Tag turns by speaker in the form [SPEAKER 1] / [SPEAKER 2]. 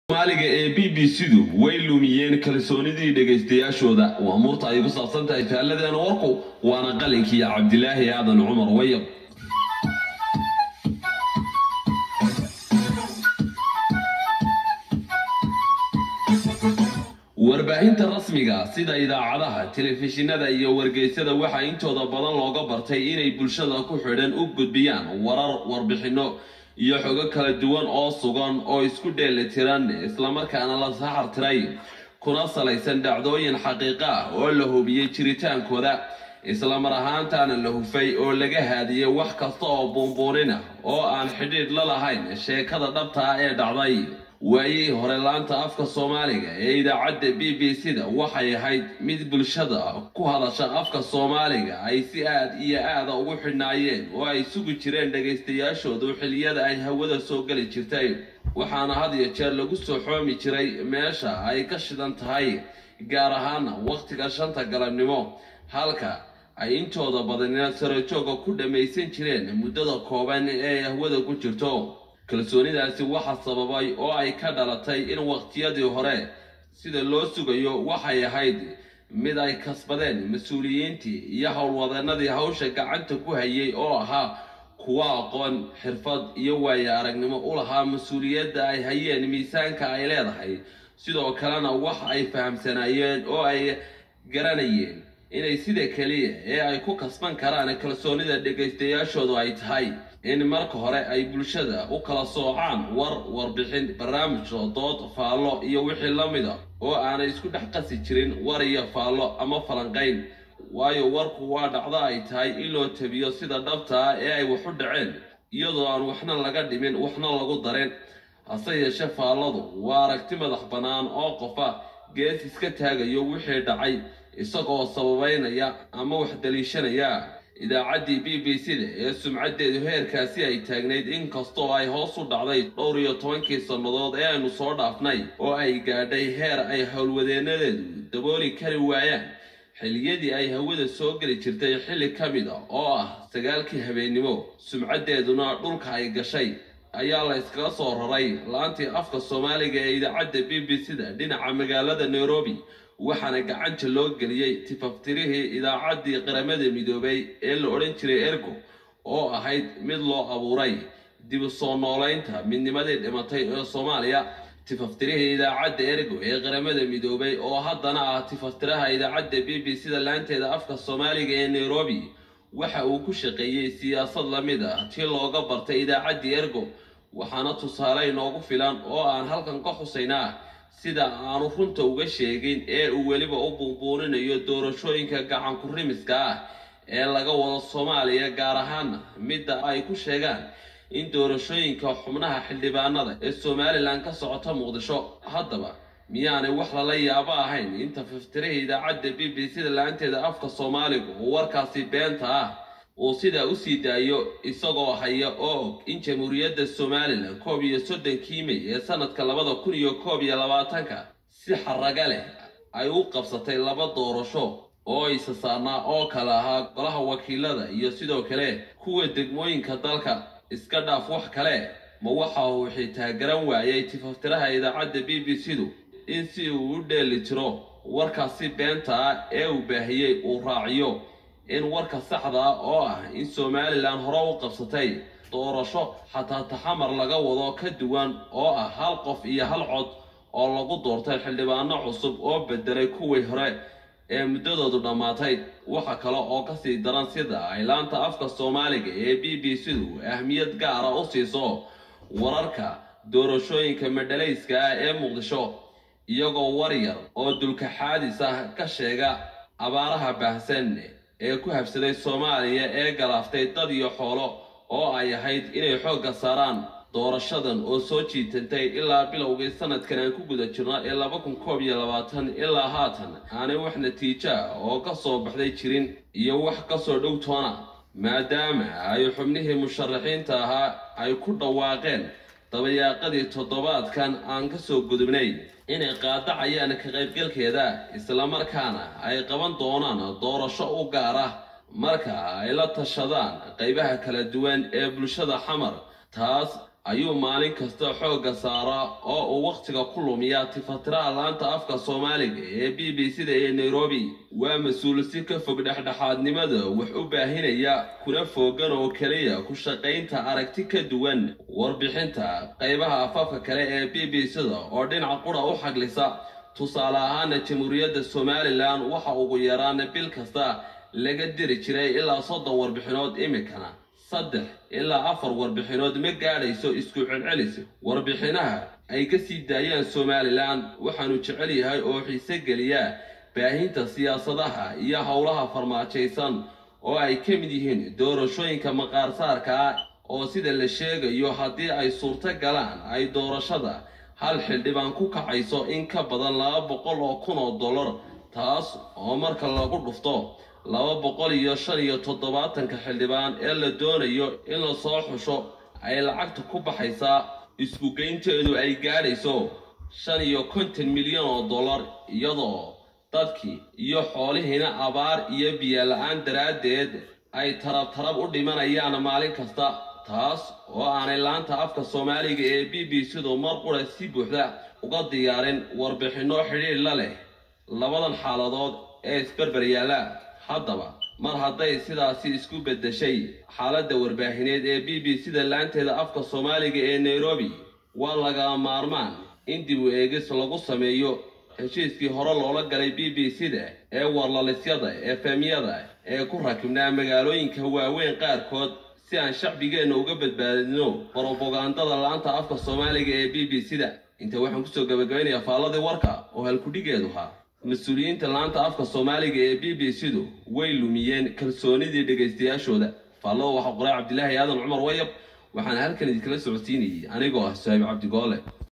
[SPEAKER 1] maaliga ee b b c-du way lumiyeen kalsoonidii dhegaystayaashooda waa murta ay ku saabsan tahay faalladeena warku waana qalinkii cabdilaahi aadan cumar wayab warbaahinta rasmiga sida idaacadaha telefishinada iyo wargeysyada waxaa intooda badan looga bartay inay bulshada ku xidhan u gudbiyaan warar warbixinno iyo xogo kala duwan oo sugan oo isku dheelitiran islamarkaana la saxar tiray kuna salaysan dhacdooyin xaqiiqo ah oo la hubiyey jiritaankooda islamar ahaantaana la hufay oo laga haadiyey wax kasta oo buunbuunin ah oo aan xidhiidh la lahayn sheekada dhabta ah ee dhacday waayihii hore laanta afka soomaaliga ee idaacadda b b c-da waxay ahayd mid bulshada ku hadasha afka soomaaliga ay si aad iyo aada ugu xidhnaayeen oo ay sugi jireen dhagaystayaashoodu xiliyada ay hawada soo geli jirtay waxaana had iyo jeer lagu soo xoomi jiray meesha ay ka shidan tahay gaar ahaana wakhtiga shanta galabnimo halka ay intooda badanina sarajooga ku dhammaysan jireen muddada kooban ee hawada ku jirto kalsoonidaasi waxa sababay oo ay ka dhalatay in waqtiyadii hore sida loo sugayo waxay ahayd mid ay kasbadeen mas-uuliyiintii iyo howlwadeenadii hawsha gacanta ku hayay oo ahaa kuwa aqoon xirfad iyo waayo aragnimo u lahaa mas-uuliyadda ay hayeen miisaanka ay leedahay sidoo kalena wax ay fahamsanaayeen oo ay garanayeen inay sida keliya ee ay ku kasban karaan kalsoonida dhegaystayaashoodu ay tahay in marka hore ay bulshada u kala soocaan war warbixin barnaamijka dood faallo iyo wixii la mid a oo aanay isku dhex qasi jirin war iyo faallo ama falanqayn waayo warku waa dhacdo ay tahay in loo tabiyo sida dhabta ah ee ay wax u dhaceen iyadoo aan waxna laga dhimin waxna lagu darin hase yeeshe faalladu waa aragti madax bannaan oo qofa gees iska taagayo wixii dhacay isagoo sababeynaya ama wax daliishanaya idaacaddii b b c-da ee sumcaddeedu heerkaasi ay taagnayd inkastoo ay hoos u dhacday dhowr iyo tobankii sannadood ee aynu soo dhaafnay oo ay gaadhay heer ay howlwadeenadeedu dabooli kari waayaan xilliyadii ay hawada soo geli jirtay xilli ka mid a oo ah sagaalkii habeennimo sumcaddeeduna dhulka ay gashay ayaa la iskaga soo raray laantii afka soomaaliga ee idaacadda b b c-da dhinaca magaalada nairobi waxaana gacanta loo geliyey tifaftirihii idaacaddii qaramada midoobay ee la odhan jiray ergo oo ahayd mid loo abuuray dib u soo noolaynta midnimadii dhimatay ee soomaaliya tifaftirihii idaacadda ergo ee qaramada midoobay oo haddana ah tifaftiraha idaacadda b b c-da laanteeda afka soomaaliga ee nairobi waxa uu ku shaqeeyey siyaasad la mid ah tii looga bartay idaacaddii ergo waxaana tusaale inoogu filan oo aan halkan ka xusaynaa sida aanu runta uga sheegin ee uu weliba u buunbuuninayo doorashooyinka gacanku rimiska ah ee laga wado soomaaliya gaar ahaana midda ay ku sheegaan in doorashooyinka xubnaha xildhibaanada ee somalilan ka socota muqdisho haddaba miyaanay wax lala yaabo ahayn inta fiftirihii idaacadda b b c-da la-aanteeda afka soomaaligu uu warkaasi beenta ah uu sidaa usii daayo isagoo haya oo og in jamhuuriyadda somalilan koob iyo soddonkii mey ee sanadka labada kun iyo koob iyo labaatanka si xaraga leh ay u qabsatay laba doorasho oo isa saarnaa oo kale ahaa golaha wakiilada iyo sidoo kale kuwa degmooyinka dalka iska dhaaf wax kale ma waxa uu xitaa garan waayay tifaftiraha idaacadda b b c-du in si uu u dheeli tiro warkaasi beenta ah ee uu baahiyey uu raaciyo in warka saxda ah oo ah in somalilan hore u qabsatay doorasho xataa taxamar laga wado ka duwan oo ah hal qof iyo hal cod oo lagu doortay xildhibaano cusub oo bedelay kuwii hore ee muddadoodu dhammaatay waxa kale oo kasii daran sida ay laanta afka soomaaliga ee b b c-du ahmiyad gaara u siiso wararka doorashooyinka madhalayska ah ee muqdisho iyagoo war yar oo dulka xaadis ah ka sheega abaaraha baahsan ee ku habsaday soomaaliya ee galaaftay dad iyo xoolo oo ay ahayd inay xoogga saaraan doorashadan oo soo jiitantay ilaa bilowgii sanadkan aan ku guda jirno ee laba kun koob iyo labaatan ilaa haatan aanay wax natiijo ah oo ka soo baxday jirin iyo wax kasoo dhow toona maadaama ay xubnihii musharaxiinta ahaa ay ku dhawaaqeen dabayaaqadii toddobaadkan aan kasoo gudubnay inay qaadacayaan ka qaybgalkeeda islamarkaana ay qaban doonaan doorasho u gaar ah marka ay la tashadaan qaybaha kala duwan ee bulshada xamar taas ayuu maalin kasta xoogga saaraa oo uu wakhtiga ku lumiyaa tifatiraha laanta afka soomaaliga ee b b c da ee nairobi waa mas-uul si ka fog dhexdhexaadnimada wax u baahinaya kuna foogan oo keliya ku shaqaynta aragti ka duwan warbixinta qaybaha afafka kale ee b b c da oo dhinaca qura u xaglisa tusaale ahaana jamhuuriyadda somalilan waxa ugu yaraan bil kasta laga diri jiray ilaa soddon warbixinood iminkana saddex ilaa afar warbixinood ma gaadhayso isku celcelis warbixinaha ay ka sii daayaan somalilan waxaanu jecel yahay oo xiise geliya baahinta siyaasadaha iyo howlaha farmaajaysan oo ay ka mid yihiin doorashooyinka maqaarsaarka ah oo sida la sheegayo haddii ay suurto galaan ay doorashada hal xildhibaan ku kacayso in ka badan laba boqol oo kun oo dollar taas oo marka lagu dhufto laba boqol iyo shan iyo toddobaatanka xildhibaan ee la doonayo in la soo xusho ay lacagta ku baxaysaa iskugeynteedu ay gaadhayso shan iyo konton milyan oo dollar iyadoo dadkii iyo xoolihiina abaar iyo biyola-aan daraaddeed ay tarab tarab u dhimanayaan maalin kasta taas oo aanay laanta afka soomaaliga ee b b c-du mar qura si buuxda uga diyaarin warbixinno xidhiidh la leh labadan xaaladood ee isberber yaalla haddaba mar hadday sidaasi isku beddeshay xaaladda warbaahineed ee b b c-da laanteeda afka soomaaliga ee nairobi waa laga maarmaan in dib u eegis lagu sameeyo heshiiskii hore loola galay b b c-da ee warlalisyada efemyada ee ku rakibnaa magaalooyinka waaweyn qaarkood si aan shacbigeenna uga badbaadino brobagandada laanta afka soomaaliga ee b b c-da inta waxaan kusoo gabagabaynayaa faalladii warka oo halkudhigeedu ahaa mas-uuliyiinta laanta afka soomaaliga ee b b c-du way lumiyeen kalsoonidii dhegaystayaashooda faallada waxaa qoray cabdilaahi aadan cumar wayab waxaana halkan idinkala socodsiinayay anigoo ah sahaib cabdigoole